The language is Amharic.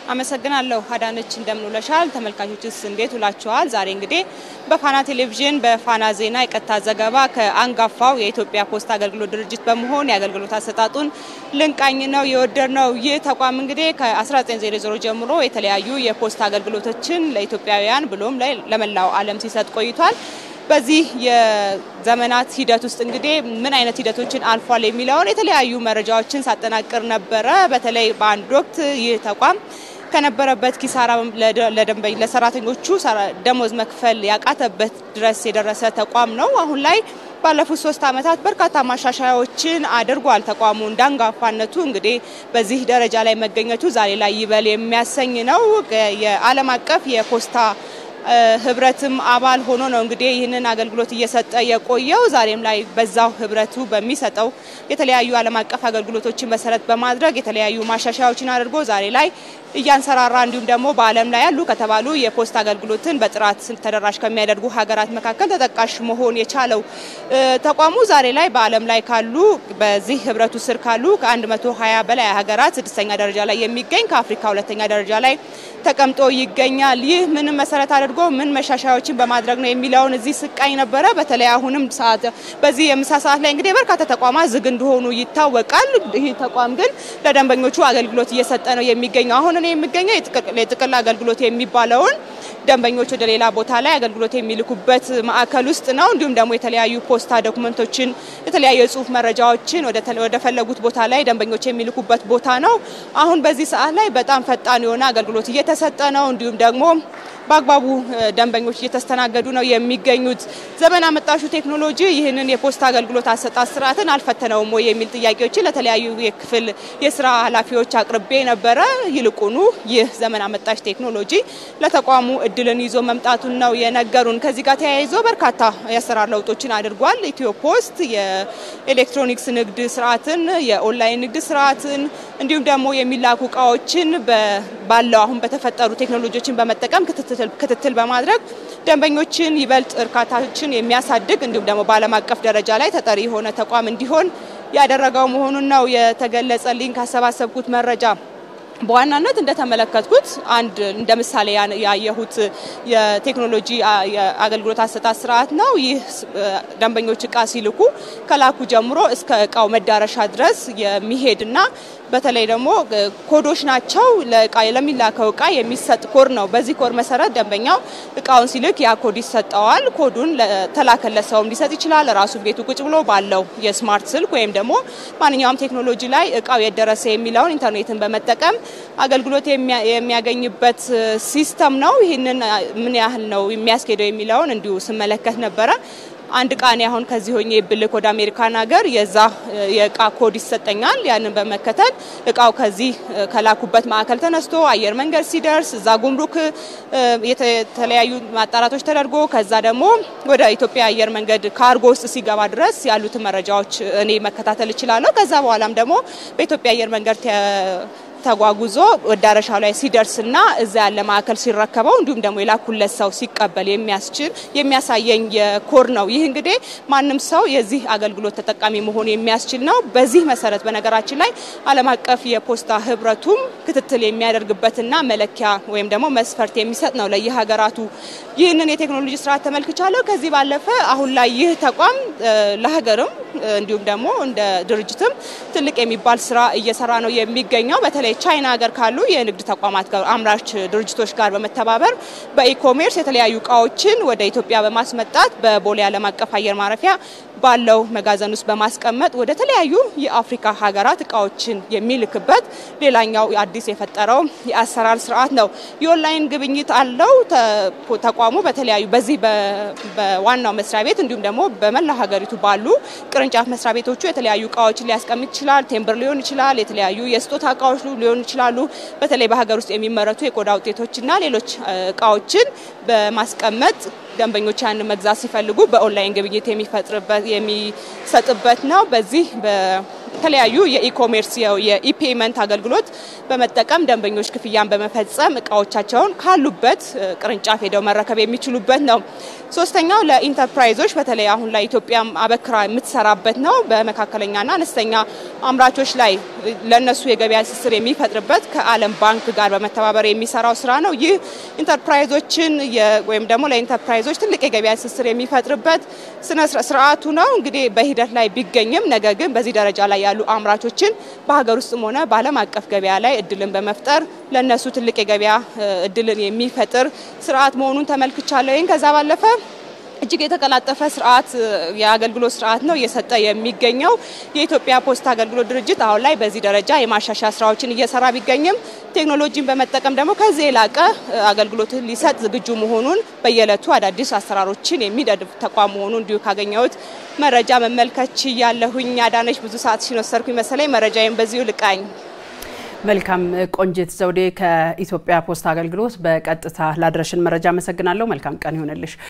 አመሰግናለሁ አዳነች፣ እንደምንውለሻል። ተመልካቾችስ እንዴት ውላችኋል? ዛሬ እንግዲህ በፋና ቴሌቪዥን በፋና ዜና የቀጥታ ዘገባ ከአንጋፋው የኢትዮጵያ ፖስታ አገልግሎት ድርጅት በመሆን የአገልግሎት አሰጣጡን ልንቃኝ ነው የወደድ ነው። ይህ ተቋም እንግዲህ ከ1900 ጀምሮ የተለያዩ የፖስታ አገልግሎቶችን ለኢትዮጵያውያን ብሎም ለመላው ዓለም ሲሰጥ ቆይቷል። በዚህ የዘመናት ሂደት ውስጥ እንግዲህ ምን አይነት ሂደቶችን አልፏል የሚለውን የተለያዩ መረጃዎችን ሳጠናቅር ነበረ። በተለይ በአንድ ወቅት ይህ ተቋም ከነበረበት ኪሳራ ለደንበኝ ለሰራተኞቹ ደሞዝ መክፈል ያቃተበት ድረስ የደረሰ ተቋም ነው። አሁን ላይ ባለፉት ሶስት ዓመታት በርካታ ማሻሻያዎችን አድርጓል። ተቋሙ እንዳንጋፋነቱ እንግዲህ በዚህ ደረጃ ላይ መገኘቱ ዛሬ ላይ ይበል የሚያሰኝ ነው። የዓለም አቀፍ የፖስታ ህብረትም አባል ሆኖ ነው እንግዲህ ይህንን አገልግሎት እየሰጠ የቆየው። ዛሬም ላይ በዛው ህብረቱ በሚሰጠው የተለያዩ ዓለም አቀፍ አገልግሎቶችን መሰረት በማድረግ የተለያዩ ማሻሻያዎችን አድርጎ ዛሬ ላይ እያንሰራራ እንዲሁም ደግሞ በዓለም ላይ ያሉ ከተባሉ የፖስታ አገልግሎትን በጥራት ተደራሽ ከሚያደርጉ ሀገራት መካከል ተጠቃሽ መሆን የቻለው ተቋሙ ዛሬ ላይ በዓለም ላይ ካሉ በዚህ ህብረቱ ስር ካሉ ከ120 በላይ ሀገራት ስድስተኛ ደረጃ ላይ የሚገኝ ከአፍሪካ ሁለተኛ ደረጃ ላይ ተቀምጦ ይገኛል። ይህ ምንም መሰረት አድርጎ ምን መሻሻያዎችን በማድረግ ነው የሚለውን እዚህ ስቃኝ ነበረ። በተለይ አሁንም ሰዓት በዚህ የምሳ ሰዓት ላይ እንግዲህ በርካታ ተቋማት ዝግ እንደሆኑ ይታወቃል። ይህ ተቋም ግን ለደንበኞቹ አገልግሎት እየሰጠ ነው የሚገኘው። አሁን እኔ የሚገኘው የጥቅል አገልግሎት የሚባለውን ደንበኞች ወደ ሌላ ቦታ ላይ አገልግሎት የሚልኩበት ማዕከል ውስጥ ነው። እንዲሁም ደግሞ የተለያዩ ፖስታ ዶክመንቶችን፣ የተለያዩ የጽሁፍ መረጃዎችን ወደ ፈለጉት ቦታ ላይ ደንበኞች የሚልኩበት ቦታ ነው። አሁን በዚህ ሰዓት ላይ በጣም ፈጣን የሆነ አገልግሎት እየተሰጠ ነው። እንዲሁም ደግሞ በአግባቡ ደንበኞች እየተስተናገዱ ነው የሚገኙት። ዘመን አመጣሹ ቴክኖሎጂ ይህንን የፖስታ አገልግሎት አሰጣጥ ስርዓትን አልፈተነውም ወይ የሚል ጥያቄዎችን ለተለያዩ የክፍል የስራ ኃላፊዎች አቅርቤ ነበረ። ይልቁኑ ይህ ዘመን አመጣሽ ቴክኖሎጂ ለተቋሙ እድልን ይዞ መምጣቱን ነው የነገሩን። ከዚህ ጋር ተያይዞ በርካታ የአሰራር ለውጦችን አድርጓል። ኢትዮ ፖስት የኤሌክትሮኒክስ ንግድ ስርዓትን፣ የኦንላይን ንግድ ስርዓትን እንዲሁም ደግሞ የሚላኩ እቃዎችን ባለው አሁን በተፈጠሩ ቴክኖሎጂዎችን በመጠቀም ክትትል በማድረግ ደንበኞችን ይበልጥ እርካታችን የሚያሳድግ እንዲሁም ደግሞ በዓለም አቀፍ ደረጃ ላይ ተጠሪ የሆነ ተቋም እንዲሆን ያደረገው መሆኑን ነው የተገለጸልኝ ካሰባሰብኩት መረጃ። በዋናነት እንደተመለከትኩት አንድ እንደ ምሳሌ ያየሁት የቴክኖሎጂ የአገልግሎት አሰጣጥ ስርዓት ነው። ይህ ደንበኞች እቃ ሲልኩ ከላኩ ጀምሮ እስከ እቃው መዳረሻ ድረስ የሚሄድና በተለይ ደግሞ ኮዶች ናቸው። ለእቃ ለሚላከው እቃ የሚሰጥ ኮድ ነው። በዚህ ኮድ መሰረት ደንበኛው እቃውን ሲልክ ያ ኮድ ይሰጠዋል። ኮዱን ለተላከለት ሰውም ሊሰጥ ይችላል። ራሱ ቤቱ ቁጭ ብሎ ባለው የስማርት ስልክ ወይም ደግሞ ማንኛውም ቴክኖሎጂ ላይ እቃው የደረሰ የሚለውን ኢንተርኔትን በመጠቀም አገልግሎት የሚያገኝበት ሲስተም ነው። ይህንን ምን ያህል ነው የሚያስኬደው የሚለውን እንዲሁ ስመለከት ነበረ። አንድ እቃ እኔ አሁን ከዚህ ሆኜ ብልክ ወደ አሜሪካን ሀገር የዛ የእቃ ኮድ ይሰጠኛል። ያንን በመከተል እቃው ከዚህ ከላኩበት ማዕከል ተነስቶ አየር መንገድ ሲደርስ እዛ ጉምሩክ የተለያዩ ማጣራቶች ተደርጎ ከዛ ደግሞ ወደ ኢትዮጵያ አየር መንገድ ካርጎ ውስጥ ሲገባ ድረስ ያሉትን መረጃዎች እኔ መከታተል እችላለሁ። ከዛ በኋላም ደግሞ በኢትዮጵያ አየር መንገድ ተጓጉዞ መዳረሻው ላይ ሲደርስና እዛ ያለ ማዕከል ሲረከበው እንዲሁም ደግሞ የላኩለት ሰው ሲቀበል የሚያስችል የሚያሳየኝ የኮድ ነው። ይህ እንግዲህ ማንም ሰው የዚህ አገልግሎት ተጠቃሚ መሆን የሚያስችል ነው። በዚህ መሰረት በነገራችን ላይ ዓለም አቀፍ የፖስታ ህብረቱም ክትትል የሚያደርግበትና መለኪያ ወይም ደግሞ መስፈርት የሚሰጥ ነው ለየሀገራቱ። ይህንን የቴክኖሎጂ ስርዓት ተመልክቻለሁ። ከዚህ ባለፈ አሁን ላይ ይህ ተቋም ለሀገርም እንዲሁም ደግሞ እንደ ድርጅትም ትልቅ የሚባል ስራ እየሰራ ነው የሚገኘው በተለይ ቻይና ሀገር ካሉ የንግድ ተቋማት ጋር አምራች ድርጅቶች ጋር በመተባበር በኢኮሜርስ የተለያዩ እቃዎችን ወደ ኢትዮጵያ በማስመጣት በቦሌ ዓለም አቀፍ አየር ማረፊያ ባለው መጋዘን ውስጥ በማስቀመጥ ወደ ተለያዩ የአፍሪካ ሀገራት እቃዎችን የሚልክበት ሌላኛው አዲስ የፈጠረው የአሰራር ስርዓት ነው። የኦንላይን ግብይት አለው ተቋሙ በተለያዩ በዚህ በዋናው መስሪያ ቤት እንዲሁም ደግሞ በመላ ሀገሪቱ ባሉ ቅርንጫፍ መስሪያ ቤቶቹ የተለያዩ እቃዎችን ሊያስቀምጥ ይችላል። ቴምብር ሊሆን ይችላል። የተለያዩ የስጦታ እቃዎች ሊሆኑ ይችላሉ። በተለይ በሀገር ውስጥ የሚመረቱ የቆዳ ውጤቶችና ሌሎች እቃዎችን በማስቀመጥ ደንበኞች ያንን መግዛት ሲፈልጉ በኦንላይን ግብይት የሚፈጥርበት የሚሰጥበት ነው። በዚህ የተለያዩ የኢኮሜርስ የኢፔመንት አገልግሎት በመጠቀም ደንበኞች ክፍያን በመፈጸም እቃዎቻቸውን ካሉበት ቅርንጫፍ ሄደው መረከብ የሚችሉበት ነው። ሶስተኛው ለኢንተርፕራይዞች በተለይ አሁን ላይ ኢትዮጵያ አበክራ የምትሰራበት ነው። በመካከለኛና አነስተኛ አምራቾች ላይ ለነሱ የገበያ ትስስር የሚፈጥርበት ከዓለም ባንክ ጋር በመተባበር የሚሰራው ስራ ነው። ይህ ኢንተርፕራይዞችን ወይም ደግሞ ለኢንተርፕራይዞች ትልቅ የገበያ ትስስር የሚፈጥርበት ስነ ስርዓቱ ነው። እንግዲህ በሂደት ላይ ቢገኝም ነገር ግን በዚህ ደረጃ ላይ ያሉ አምራቾችን በሀገር ውስጥም ሆነ በዓለም አቀፍ ገበያ ላይ እድልን በመፍጠር ለነሱ ትልቅ የገበያ እድልን የሚፈጥር ስርዓት መሆኑን ተመልክቻለሁ። ይህን ከዛ ባለፈ እጅግ የተቀላጠፈ ስርዓት የአገልግሎት ስርዓት ነው እየሰጠ የሚገኘው። የኢትዮጵያ ፖስታ አገልግሎት ድርጅት አሁን ላይ በዚህ ደረጃ የማሻሻያ ስራዎችን እየሰራ ቢገኝም ቴክኖሎጂን በመጠቀም ደግሞ ከዚህ የላቀ አገልግሎትን ሊሰጥ ዝግጁ መሆኑን በየዕለቱ አዳዲስ አሰራሮችን የሚደግፍ ተቋም መሆኑ እንዲሁ ካገኘሁት መረጃ መመልከች ያለሁኝ። አዳነች ብዙ ሰዓት ሲኖሰርኩኝ መሰለኝ መረጃዬን በዚሁ ልቃኝ። መልካም ቆንጅት ዘውዴ ከኢትዮጵያ ፖስታ አገልግሎት በቀጥታ ላድረሽን መረጃ አመሰግናለሁ። መልካም ቀን ይሆንልሽ።